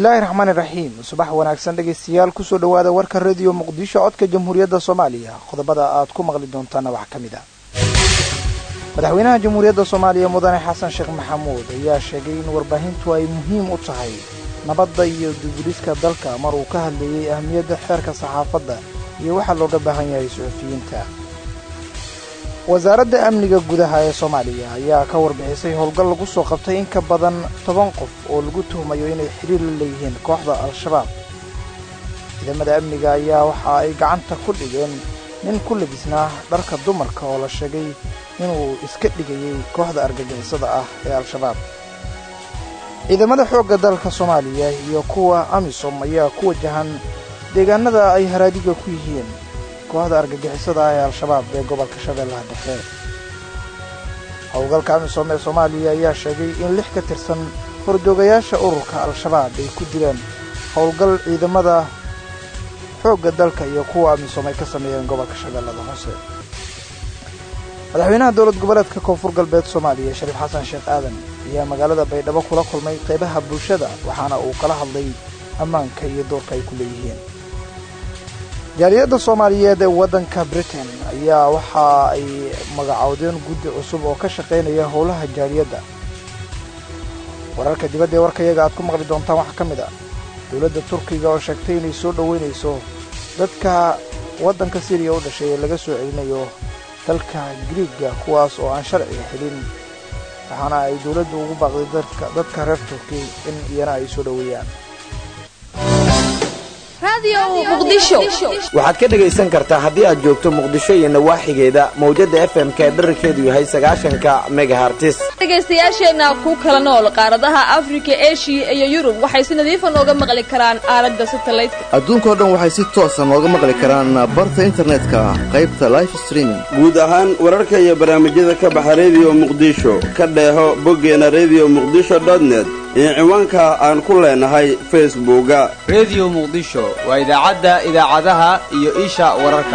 bismillaahi raxmaani raxiim subax wanaagsan dhegaystayaal kusoo dhowaada warka rediyo muqdisho codka jamhuuriyadda soomaaliya qodobada aad ku maqli doontaana waxaa ka mid ah madaxweynaha jamhuuriyadda soomaaliya mudane xasan sheekh maxamuud ayaa sheegay in warbaahintu ay muhiim u tahay nabadda iyo dibudhiska dalka mar uu ka hadleeyey ahmiyadda xeerka saxaafadda iyo waxaa looga baahan yahay suxufiyiinta wasaaradda amniga gudaha ee soomaaliya ayaa ka warbixisay howlgal lagu soo qabtay in ka badan toban qof oo lagu tuhmayo inay xiriir la leeyihiin kooxda al-shabaab ciidamada amniga ayaa waxa ay gacanta ku dhigeen nin ku labisnaa dharka dumarka oo la sheegay inuu iska dhigayey kooxda argagixisada ah ee al-shabaab ciidamada xoogga dalka soomaaliya iyo kuwa amisom ayaa ku wajahan deegaanada ay haraadiga ku yihiin kooxda argagixisada ah ee al-shabaab ee gobolka shabeellaha dhexe howlgalka amisom ee soomaaliya ayaa sheegay in lix ka tirsan hordoogayaasha ururka al-shabaab ay ku dileen howlgal ciidamada xoogga dalka iyo kuwa amisom ay ka sameeyeen gobolka shabeellada hoose madaxweynaha dowlad goboleedka koonfur galbeed soomaaliya shariif xasan sheekh aadan ayaa magaalada baydhabo kula kulmay qaybaha bulshada waxaana uu kala hadlay ammaanka iyo doorka ay ku leeyihiin jaaliyadda soomaaliyeed ee waddanka britain ayaa waxa ay magacoodeen guddi cusub oo ka shaqaynaya howlaha jaaliyadda wararka dibadda ee warkayaga aad ku maqli doontaan waxaa ka mid ah dowladda turkiga oo sheegtay inay soo dhoweynayso dadka waddanka siriya u dhashay ee laga soo celinayo dalka griiga kuwaas oo aan sharciga xelin waxaana ay dowladdu ugu baaqday dadka reer turki in iyana ay soo dhoweeyaan waxaad ka dhegaysan kartaa haddii aad joogto muqdisho iyo nawaaxigeeda mawjadda fm-ka ee dherarkeedu yahay sagaashanka megahartis dhegaystayaasheenna ku kala nool qaaradaha afrika eshiya iyo yurub waxay si nadiifa nooga maqli karaan aalada satalaydka adduunkao dhan waxay si toosa nooga maqli karaan barta internetka qaybta life streaming guud ahaan wararka iyo barnaamijyada ka baxa rediyo muqdisho ka dheeho boggeena rediyo muqdisho dotnet iyo ciwaanka aan ku leenahay facebooka rediyo muqdisho waa idaacadda idaacadaha iyo isha wararka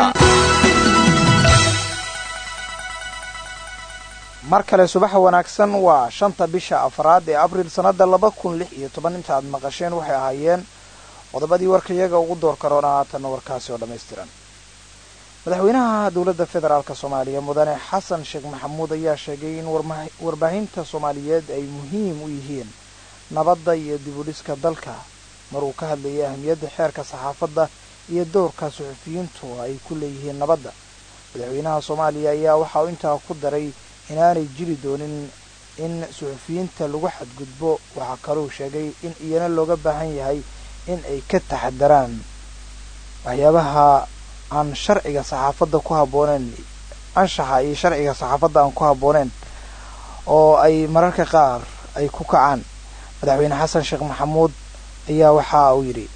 mar kale subaxa wanaagsan waa shanta bisha afraad ee abriil sannadda laba kun lix iyo toban inta aad maqasheen waxay ahaayeen qodobadii warkayaga ugu door karoona haatanna warkaasi oo dhammaystiran madaxweynaha dowladda federaalk soomaaliya mudane xasan sheekh maxamuud ayaa sheegay in warbaahinta soomaaliyeed ay muhiim u yihiin nabadda iyo dibudhiska dalka mar uu ka hadlayay ahmiyadda xeerka saxaafadda iyo doorka suxufiyiintu ay ku leeyihiin nabadda madaxweynaha soomaaliya ayaa waxa uu intaa ku daray inaanay jiri doonin in suxufiyiinta lagu xadgudbo waxaa kaluu sheegay in iyana looga baahan yahay in ay ka taxadaraan waxyaabaha aan sharciga saxaafadda ku habbooneen anshaxa iyo sharciga saxaafadda aan ku habbooneen oo ay mararka qaar ay ku kacaan madaxweyne xasan sheekh maxamuud ayaa waxa uu yidhi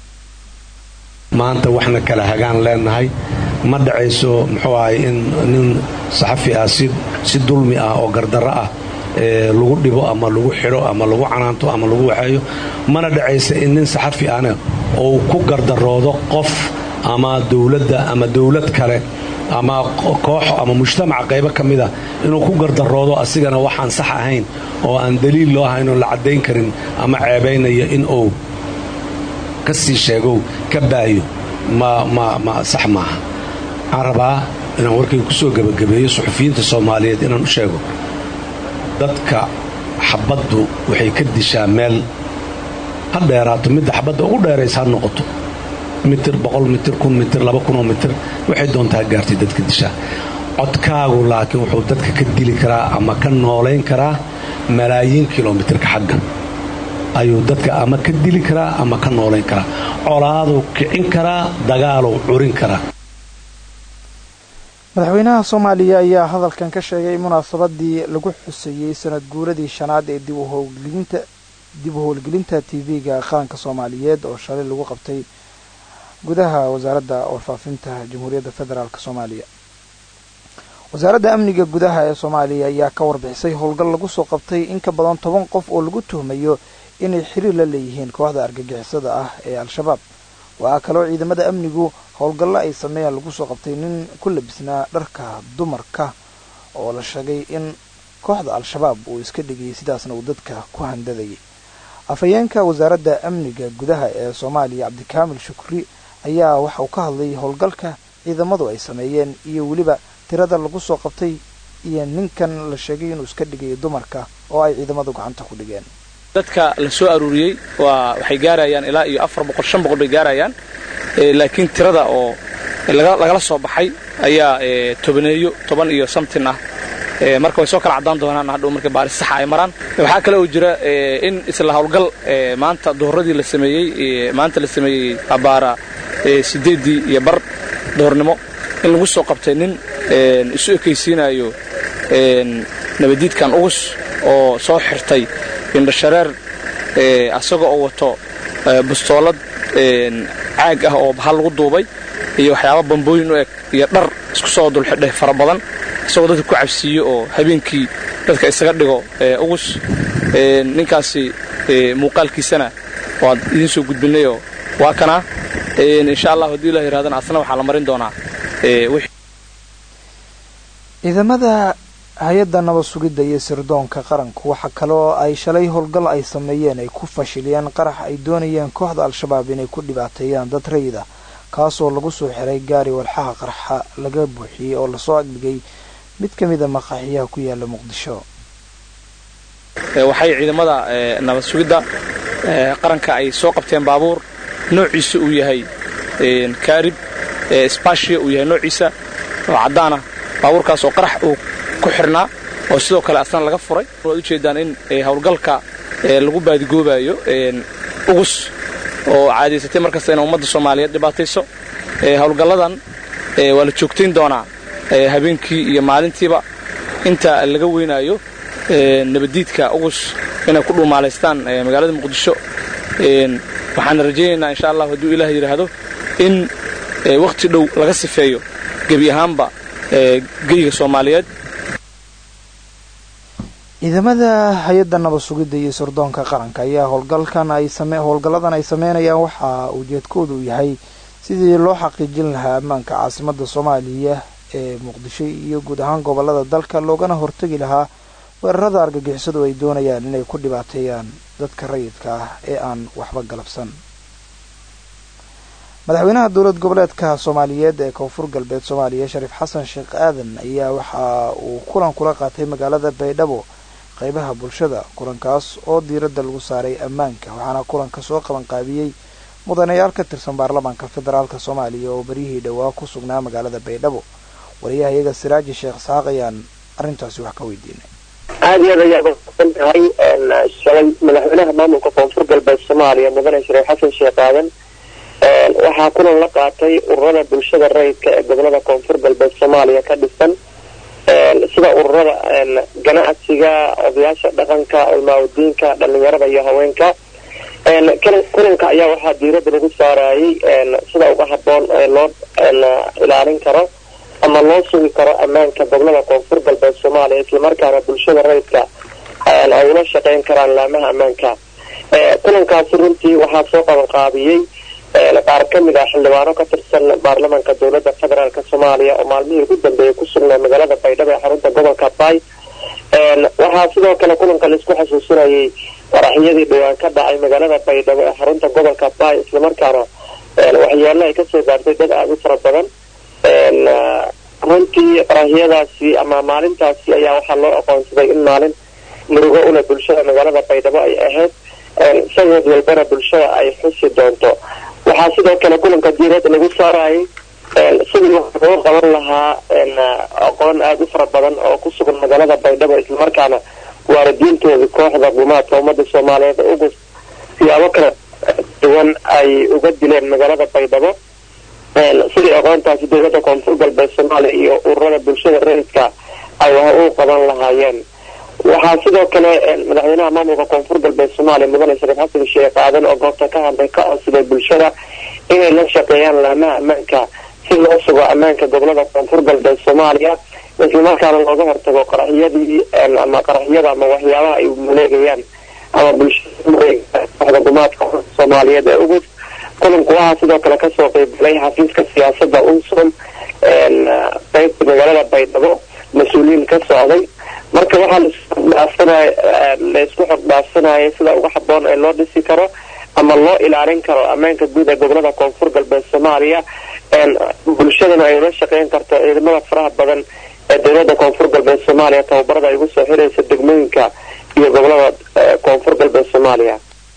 maanta waxna kala hagaan leenahay ma dhacayso muxuu ahay in nin saxafi ah si dulmi ah oo gardarro ah lagu dhibo ama lagu xidho ama lagu canaanto ama lagu waxeeyo mana dhacaysa in nin saxafi ahna uu ku gardaroodo qof ama dowladda ama dowlad kale ama koox ama mujtamaca qaybo ka mida inuu ku gardaroodo asigana waxaan sax ahayn oo aan daliil loo ahayn oo la caddayn karin ama ceebaynaya in uu ka sii sheegow ka baayo ma sax maaha waxaan rabaa inaan warkayga ku soo gebagabeeyo suxufiyiinta soomaaliyeed inaan u sheego dadka xabaddu waxay ka dishaa meel ha dheeraato midda xabadda ugu dheeraysa ha noqoto mitir boqol mitir kun mitir laba kunoo mitir waxay doontaa gaartay dadka dishaa codkaagu laakiin wuxuu dadka ka dili karaa ama ka noolayn karaa malaayiin kilomitirka xagga ayuu dadka ama ka dili karaa ama ka noolayn karaa colaaduu kicin karaa dagaaluu curin karaa madaxweynaha soomaaliya ayaa hadalkan ka sheegay munaasabadii lagu xuseeyey sanad guuradii shanaad ee dib u howlgelinta t v-ga qaranka soomaaliyeed oo shalay lagu qabtay gudaha wasaaradda warfaafinta jamhuuriyadda federaalk soomaaliya wasaaradda amniga gudaha ee soomaaliya ayaa ka warbixisay howlgal lagu soo qabtay in ka badan toban qof oo lagu tuhmayo inay xiriir la leeyihiin kooxda argagixisada ah ee al-shabaab waxaa kaloo ciidamada amnigu howlgallo ay sameeyaan lagu soo qabtay nin ku labisnaa dharka dumarka oo la sheegay in kooxda al-shabaab uu iska dhigayay sidaasna uu dadka ku handadayay afhayeenka wasaaradda amniga gudaha ee soomaaliya cabdikaamil shukri ayaa waxa uu ka hadlay howlgalka ciidamadu ay sameeyeen iyo weliba tirada lagu soo qabtay iyo ninkan la sheegay inuu iska dhigayo dumarka oo ay ciidamadu gacanta ku dhigeen dadka la soo aruuriyey waa waxay gaarayaan ilaa iyo afar boqol shan boqol bay gaarayaan laakiin tirada oo lagala soo baxay ayaa tobaneeyo toban iyo samtin ah marka way soo kala caddaan doonaan hadhow marka baaris saxa ay maraan waxaa kale oo jira in isla howlgal maanta duhuradii la sameeyey maanta la sameeyey abaara sideeddii iyo bar duhurnimo in lagu soo qabtay nin isu ekaysiinayo nabadiidkan ugus oo soo xirtay indhashareer asagoo oo wato bustoolad caag ah oo bahal lagu duubay iyo waxyaaba bambooyin u eg iyo dhar isku soo dulxidhay fara badan isagoo dadka ku cabsiiyo oo habeenkii dadka isaga dhigo ugus ninkaasi muuqaalkiisana waad idiin soo gudbinayoo waa kanaa insha allah haddii ilah yirahdana asna waxaa la marin doonaa ciidamada hay-adda nabad sugidda iyo sirdoonka qaranku waxa kaloo ay shalay howlgal ay sameeyeen ay ku fashiliyeen qarax ay doonayeen kooxda al-shabaab inay ku dhibaateeyaan dad rayida kaasoo lagu soo xiray gaari walxaha qarxa laga buuxiyey oo lasoo agdhigay mid ka mida maqaaxiyaha ku yaala muqdisho waxay ciidamada nabad sugidda qaranka ay soo qabteen baabuur noociisa uu yahay kaarib spashia uu yahay noociisa oo caddaana baabuurkaas oo qarax uu ku xirnaa oo sidoo kale asna laga furay waad ujeedaan in howlgalka lagu baadigoobayo ugus oo caadaysatay markasta ina ummadda soomaaliyeed dhibaatayso howlgalladan waa la joogtayn doonaa habeenkii iyo maalintiiba inta laga weynaayo nabaddiidka ugus inay ku dhuumaalaystaan magaalada muqdisho waxaana rajaynaynaa insha allah hadduu ilaah yidhaahdo in wakhti dhow laga sifeeyo gebi ahaanba geyga soomaaliyeed ciidamada hay-adda nabad sugidda iyo sirdoonka qaranka ayaa howlgalkan ay same howlgalladan ay sameynayaan waxa ujeedkoodu yahay sidii loo xaqiijin lahaa ammaanka caasimadda soomaaliya ee muqdisho iyo guud ahaan gobolada dalka loogana hortegi lahaa weerarada argagixisadu ay doonayaan inay ku dhibaateeyaan dadka rayidka ah ee aan waxba galabsan madaxweynaha dowlad goboleedka soomaaliyeed ee koonfur galbeed soomaaliya shariif xasan sheekh aadan ayaa waxa uu kulan kula qaatay magaalada baydhabo qeybaha bulshada kulankaas oo diiradda lagu saaray ammaanka waxaana kulanka soo qabanqaabiyey mudanayaal ka tirsan baarlamaanka federaalka soomaaliya oo beryihii dhowaa ku sugnaa magaalada baydhabo wariyaha iyaga siraaji sheekh saaq ayaan arrintaasi wax ka weydiinay aada iyo aad ayaa usan tahay shalay madaxweynaha maamulka koonfur galbeed soomaaliya mudane shariif xasan sheekh aadan waxaa kulan la qaatay ururada bulshada rayidka ee gobolada koonfur galbeed soomaaliya ka dhisan sida ururada ganacsiga odayaasha dhaqanka culmaaudiinka dhalinyarada iyo haweenka kulanka ayaa waxaa diirada lagu saarayay sida uga haboon ee loo ilaalin karo ama loo sugi karo ammaanka gobolada koonfur galbeed soomaaliya islamarkaana bulshada rayidka ay ula shaqeyn karaan laamaha ammaanka kulankaasi runtii waxaa soo qabanqaabiyey qaar ka mid ah xildhibaano ka tirsan baarlamaanka dowladda federaalk soomaaliya oo maalmihii ugu dambeeyay ku sugnaa magaalada baydhabo ee xarunta gobolka bay waxaa sidoo kale kulanka laisku xasuusinayay qaraxyadii dhowaan ka dhacay magaalada baydhabo ee xarunta gobolka bay islamarkaana waxyaalo ay kasoo gaartay dad aada u fara badan runtii qaraxyadaasi ama maalintaasi ayaa waxaa loo aqoonsaday in maalin murugo una bulshada magaalada baydhabo ay ahayd sanad walbana bulshada ay xusi doonto waxaa sidoo kale kulanka diirada lagu saarayay sidii waxa loo qaban lahaa aqoon aada u fara badan oo ku sugan magaalada baydhabo islamarkaana waalidiintooda kooxda gumaadka ummadda soomaaliyeed ugu siyaabo kala duwan ay uga dileen magaalada baydhabo sidii aqoontaasi dowladda koonfur galbeed soomaaliya iyo ururada bulshada rayidka ay wax u qaban lahaayeen waxaa sidoo kale madaxweynaha maamulka koonfur galbeed soomaaliya mudane shariif xasan sheekh aadan oo goobta ka hadlay ka codsaday bulshada inay la shaqeeyaan laamaha ammaanka si loo sugo ammaanka gobolada koonfur galbeed soomaaliya islamarkaana looga hortago qaraxyadii ama qaraxyada ama waxyaabaha ay maleegayaan ama bulshada gumaadka soomaaliyeed ee ugu kulanku waxaa sidoo kale kasoo qeybgalay xafiiska siyaasada unsom qeybta magaalada baydhabo mas-uuliyiin ka socday marka waxaa la isku xog dhaafsanaya sida uga haboon ee loo dhisi karo ama loo ilaalin karo ammaanka guud ee gobolada koonfur galbeed soomaaliya bulshadana ay ula shaqeyn karto ciidamada faraha badan ee dowlada koonfur galbeed soomaaliya tababarada ay ugu soo xiraysa degmooyinka iyo gobolada koonfur galbeed soomaaliya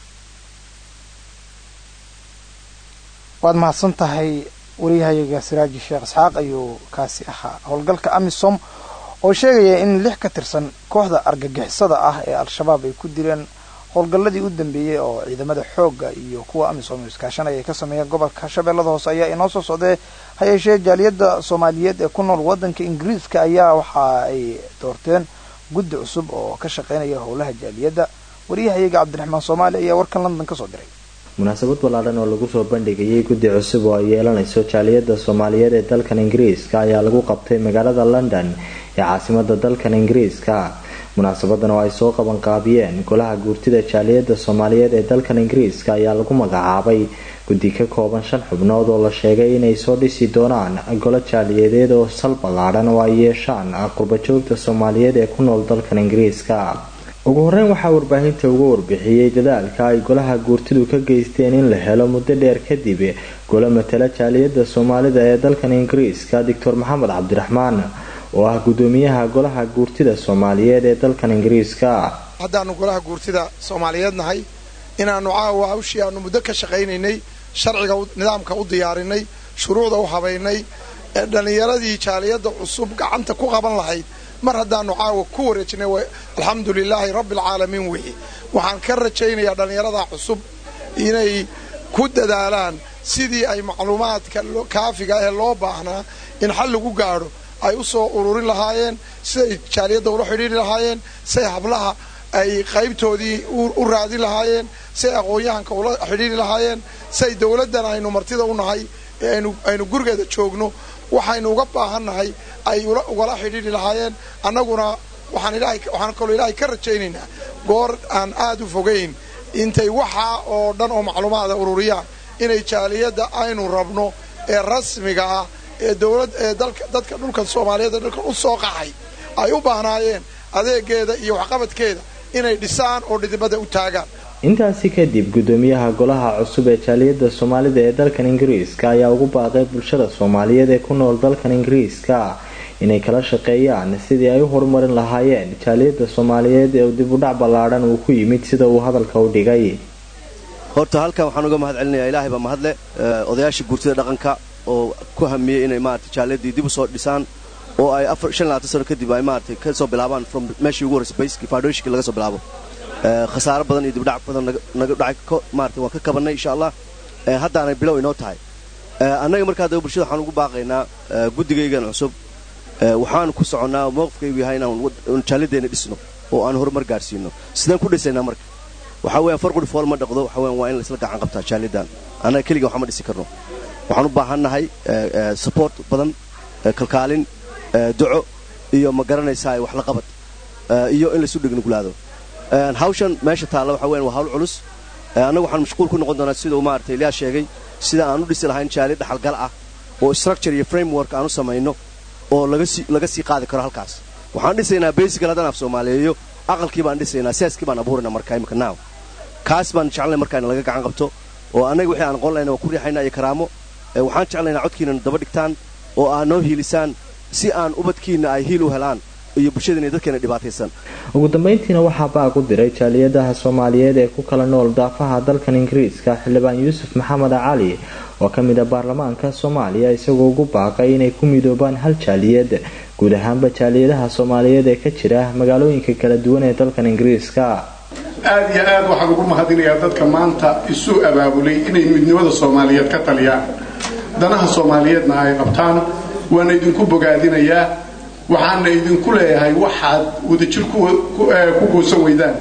waad mahadsan tahay wariyahayaga siraaji sheekh isxaaq ayuu kaasi ahaa howlgalka amisom oo sheegaya in lix ka tirsan kooxda argagixisada ah ee al-shabaab ay ku dileen howlgalladii u dambeeyey oo ciidamada xoogga iyo kuwa amisom iskaashanaya ay ka sameeyeen gobolka shabeellada hoose ayaa inoo soo socdee ha yeeshee jaaliyadda soomaaliyeed ee ku nool waddanka ingiriiska ayaa waxa ay doorteen guddi cusub oo ka shaqeynaya howlaha jaaliyadda wariyahayaga cabdiraxmaan soomaali ayaa warkan london kasoo diray munaasabad ballaadhan oo lagu soo bandhigayay guddi cusub oo ay yeelanayso jaaliyadda soomaaliyeed ee dalkan ingiriiska ayaa lagu qabtay magaalada london ee caasimada dalkan ingiriiska munaasabadan oo ay soo qabanqaabiyeen golaha guurtida jaaliyadda soomaaliyeed ee dalkan ingiriiska ayaa lagu magacaabay guddi ka kooban shan xubnood oo la sheegay inay soo dhisi doonaan golo jaaliyadeed oo sal ballaadhan oo ay yeeshaan qurbajoogta soomaaliyeed ee ku nool dalkan ingiriiska ugu horeyn waxaa warbaahinta uga warbixiyey dadaalka ay golaha guurtidu ka geysteen in la helo muddo dheer kadib golo matala jaaliyadda soomaalida ee dalkan ingiriiska doctor maxamed cabdiraxmaan oo ah gudoomiyaha golaha guurtida soomaaliyeed ee dalkan ingiriiska haddaanu golaha guurtida soomaaliyeed nahay inaanu caawa hawshii aanu muddo ka shaqaynaynay sharciga nidaamka u diyaarinay shuruucda u habaynay ee dhallinyaradii jaaliyadda cusub gacanta ku qaban lahayd mar haddaanu caawa ku wareejinay alxamdu lilaahi rabbi alcaalamiin wixii waxaan ka rajaynayaa dhallinyarada cusub inay ku dadaalaan sidii ay macluumaadka kaafiga ee loo baahnaa in xal lagu gaadho ay u soo ururin lahaayeen siday jaaliyadda ula xidhiiri lahaayeen siay hablaha ay qaybtoodii u raadin lahaayeen siay aqoon-yahanka ula xidhiiri lahaayeen siay dowladdan aynu martida u nahay ee aynu gurigeeda joogno waxaynu uga baahannahay ay ugala xidhiiri lahaayeen annaguna waxaan kaloo ilaahay ka rajaynaynaa goor aan aad u fogayn intay waxaa oo dhan oo macluumaada ururiyaan inay jaaliyadda aynu rabno ee rasmiga ah ee dowlad ee dadka dhulkan soomaaliyeed ee dhulkan u soo qaxay ay u baahnaayeen adeegeeda iyo waxqabadkeeda inay dhisaan oo dhidibada u taagaan intaasi kadib gudoomiyaha golaha cusub ee jaaliyadda soomaalida ee dalkan ingiriiska ayaa ugu baaqay bulshada soomaaliyeed ee ku nool dalkan ingiriiska inay kala shaqeeyaan sidii ay u horumarin lahaayeen jaaliyadda soomaaliyeed ee dibudhac ballaadhan uu ku yimid sida uu hadalka u dhigay horta halkan waxaan uga mahad celinayaa ilaahay baa mahadle odayaasha guurtida dhaqanka oo ku hamiyey inay maarata jaaliyadii dib u soo dhisaan oo ay sano kadib ay maarata ka soo bilaabaan from meeshii ugu horreysay bayskii foundationkii laga soo bilaabo khasaaro badan iyo dibdhac badan naga dhacay maarata waan ka kabannay insha allah haddaanay bilow inoo tahay annaga markaa daba bulshada waxaan ugu baaqaynaa guddigaygan cusub waxaan ku soconnaa mowqifkaygu yahay inaan jaalideenna dhisno oo aan horumar gaadhsiino sidaan ku dhisaynaa marka waxaa weeyaan farquri fool ma dhaqdo waxa weyan waa in laisla gacan qabtaa jaalidan annaga keliga waxma dhisi karno waxaan u baahannahay support badan kalkaalin duco iyo ma garanaysaa wax la qabad iyo in laysu dhignugulaado hawshan meesha taalla waxa weyan waa hawl culus annagu waxaan mashquul ku noqon doonaa siduu maarata ilyaa sheegay sida aan u dhisi lahayn jaali dhaxalgal ah oo structure iyo framework aan u samayno oo laga sii qaadi karo halkaas waxaan dhisaynaa basical haddaan af soomaaliyeeyo aqalkii baan dhisaynaa seaskii baan abuurayna marka imika naaw kaas baan jeclay markaa in laga gacan qabto oo annaga wixii aan aqoon lahayna waa ku riixaynaa iyo karaamo waxaan jeclaynaa codkiinana daba dhigtaan oo aad noo hiilisaan si aan ubadkiinna ay hiil u helaan iyo bulshadiina dadkeena dhibaataysan ugu dambayntiina waxaa baaq u diray jaaliyadaha soomaaliyeed ee ku kala nool daafaha dalkan ingiriiska xildhibaan yuusuf maxamed cali oo ka mid a baarlamaanka soomaaliya isagoo ugu baaqay inay ku midoobaan hal jaaliyad guud ahaanba jaaliyadaha soomaaliyeed ee ka jira magaalooyinka kala duwan ee dalkan ingiriiska aad iyo aad waxaan ugu mahadinayaa dadka maanta isu abaabulay inay midnimada soomaaliyeed ka taliyaan danaha soomaaliyeedna ay qabtaan waana idinku bogaadinayaa waxaana idinku leeyahay waxaad wadajir ku goosan weydaan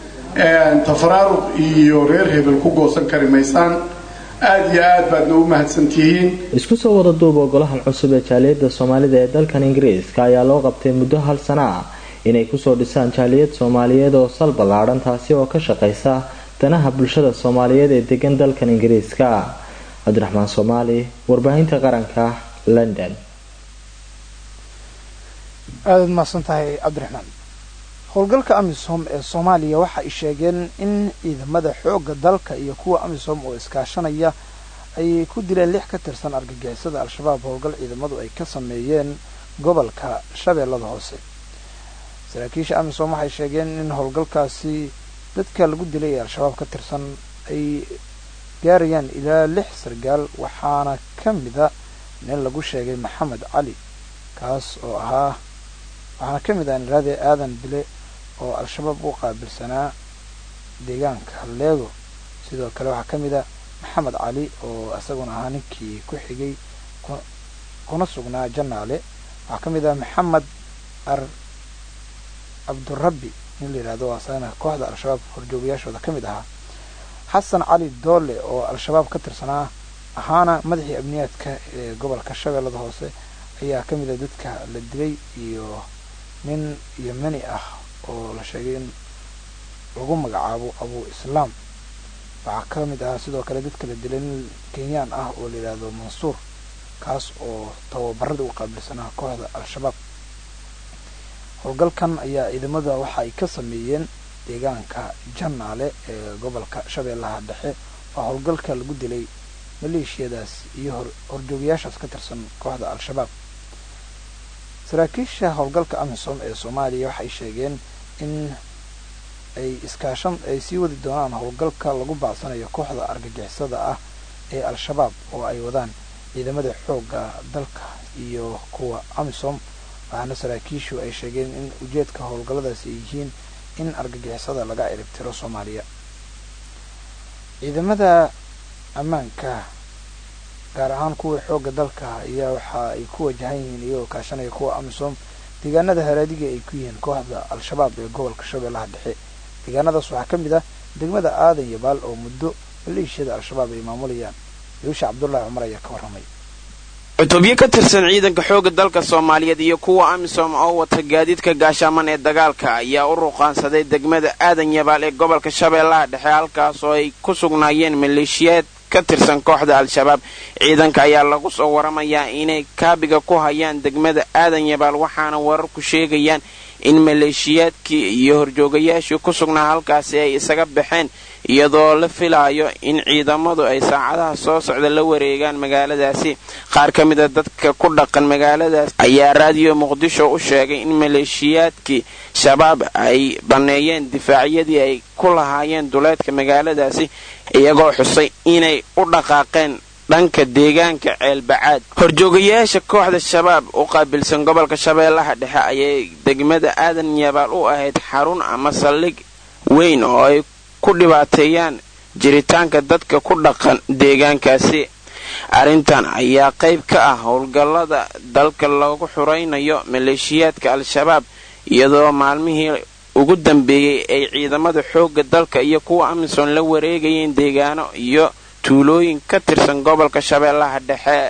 tafaraaruq iyo reer hebel ku goosan kari maysaan aad iyo aad baadna u mahadsantihiin isku soo wada duuba golahan cusub ee jaaliyadda soomaalida ee dalkan ingiriiska ayaa loo qabtay muddo hal sana ah inay kusoo dhisaan jaaliyad soomaaliyeed oo sal ballaadhan taasi oo ka shaqaysa danaha bulshada soomaaliyeed ee degan dalkan ingiriiska cabdiraxmaan soomaali warbaahinta qaranka london aadaad mahadsan tahay cabdiraxmaan howlgalka amisom ee soomaaliya waxa ay sheegeen in ciidamada xoogga dalka iyo kuwa amisom oo iskaashanaya ay ku dileen lix ka tirsan argagixisada al-shabaab howlgal ciidamadu ay ka sameeyeen gobolka shabeellada hoose saraakiisha amisom waxay sheegeen in howlgalkaasi dadka lagu dilay ee al-shabaab ka tirsan ay gaarayaan ilaa lix sargaal waxaana ka mida nin lagu sheegay maxamed cali kaas oo ahaa waxaana ka mid ah niraade aadan dile oo al-shabaab u qaabilsanaa deegaanka leego sidoo kale waxaa ka mid a maxamed cali oo isaguna ahaa ninkii ku xigay kuna sugnaa janaale waxaa ka mid ah maxamed ar cabdurabbi nin la yidhahdo asagana kooxda al-shabaab horjoogayaashooda ka mid ahaa xasan cali doole oo al-shabaab ka tirsanaa ahaana madaxii amniyaadka ee gobolka shabeellada hoose ayaa ka mid ah dadka la dilay iyo nin yemeni ah oo la sheegay in lagu magacaabo abu islaam waxaa ka mid ahaa sidoo kale dadka la dilay nin kenyaan ah oo la yidhaahdo mansuur kaas oo tababarada u qaabilsanaa kooxda al-shabaab howlgalkan ayaa ciidamada waxa ay ka sameeyeen deegaanka janaale ee gobolka shabeellaha dhexe oo howlgalka lagu dilay maleeshiyadaas iyo horjoogayaashaas ka tirsan kooxda al-shabaab saraakiisha howlgalka amisom ee soomaaliya waxay sheegeen in ay iskaashan ay sii wadi doonaan howlgalka lagu baacsanayo kooxda argagixisada ah ee al-shabaab oo ay wadaan ciidamada xoogga dalka iyo kuwa amisom waxaana saraakiishu ay sheegeen in ujeedka howlgalladaasi ay yihiin in argagixisada laga ciribtiro soomaaliya ciidamada ammaanka gaar ahaan kuwa xoogga dalka ayaa waxa ay ku wajahan yihiin iyagoo kaashanaya kuwa amisom deegaanada haraadiga ay ku yihiin kooxda al-shabaab ee gobolka shabeellaha dhexe deegaanadaas waxaa ka mid ah degmada aadan yabaal oo muddo maleeshiyada al-shabaab ay maamulayaan yuusha cabdullaahi cumar ayaa ka warramay cutubyo ka tirsan ciidanka xoogga dalka soomaaliyeed iyo kuwa amisom oo wata gaadiidka gaashaaman ee dagaalka ayaa u ruqaansaday degmada aadan yabaal ee gobolka shabeellaha dhexe halkaas oo ay ku sugnaayeen maleeshiyaad ka tirsan kooxda al-shabaab ciidanka ayaa lagu soo waramayaa inay kaabiga ku hayaan degmada aadan yabaal waxaana wararku sheegayaan in maleeshiyaadkii iyo horjoogayaashii ku sugnaa halkaasi ay isaga baxeen iyadoo la filaayo in ciidamadu ay saacadaha soo socda la wareegaan magaaladaasi qaar ka mid a dadka ku dhaqan magaaladaas ayaa raadiyo muqdisho u sheegay in maleeshiyaadkii shabaab ay banneeyeen difaacyadii ay ku lahaayeen duleedka magaaladaasi iyagoo xusay inay u dhaqaaqeen dhanka deegaanka ceelbacaad horjoogayaasha kooxda shabaab u qaabilsan gobolka shabeellaha dhexe ayay degmada aadan yabaal u ahayd xarun ama saldhig weyn oo ay ku dhibaateeyaan jiritaanka dadka ku dhaqan deegaankaasi arrintan ayaa qayb ka ah howlgallada dalka lagu xuraynayo maleeshiyaadka al-shabaab iyadoo maalmihii ugu dambeeyey ay ciidamada xoogga dalka iyo kuwa amisom la wareegayeen deegaano iyo tuulooyin ka tirsan gobolka shabeellaha dhexe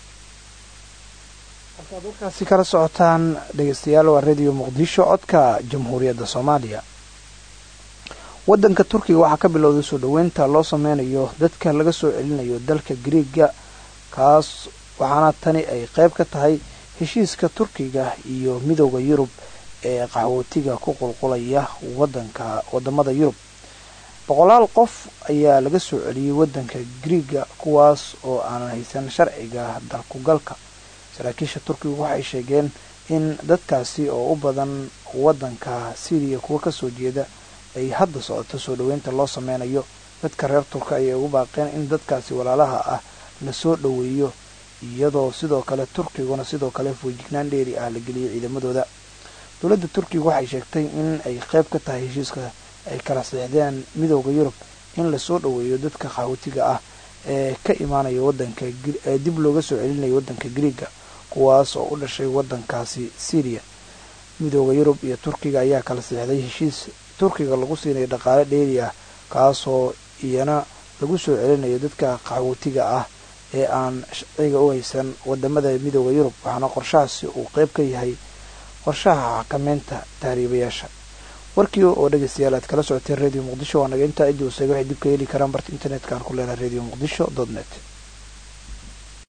halkaad warkaasi kala socotaan dhegeystayaal waa radio muqdisho codka jamhuuriyadda soomaaliya waddanka turkiga waxaa ka bilowday soo dhoweynta loo sameynayo dadka laga soo celinayo dalka griiga kaas waxaana tani ay qayb ka tahay heshiiska turkiga iyo midooda yurub ee qaxwootiga ku qulqulaya wadanka wadamada yurub boqolaal qof ayaa laga soo celiyey wadanka griiga kuwaas oo aanan haysan sharciga dalkugalka saraakiisha turkiga waxay sheegeen in dadkaasi oo u badan wadanka syriya kuwa kasoo jeeda ay hadda socoto soo dhoweynta loo sameynayo dadka reer turka ayay ugu baaqeen in dadkaasi walaalaha ah lasoo dhoweeyo iyadoo sidoo kale turkiguna sidoo kale foojignaan dheeri ah la geliyay ciidamadooda dowladda turkiga waxay sheegtay in ay qayb ka tahay heshiiska ay kala seexdeen midooda yurub in lasoo dhoweeyo dadka qaxootiga ah ee ka imaanaya wadanka ee dib looga soo celinayo wadanka griiga kuwaas oo u dhashay wadankaasi syriya midooda yurub iyo turkiga ayaa kala seexday heshiis turkiga lagu siinayo dhaqaale dheeri ah kaasoo iyana lagu soo celinayo dadka qaxwootiga ah ee aan sharciga u haysan wadamada midooda yurub waxaana qorshahaasi uu qayb ka yahay qorshaha xakameynta tahriibayaasha warkii oo dhegeystayaal aad kala socoteen radio muqdisho waa naga intaa idii usega waxay dib ka heli karaan barta internetka aan ku leenahay radio muqdisho dot net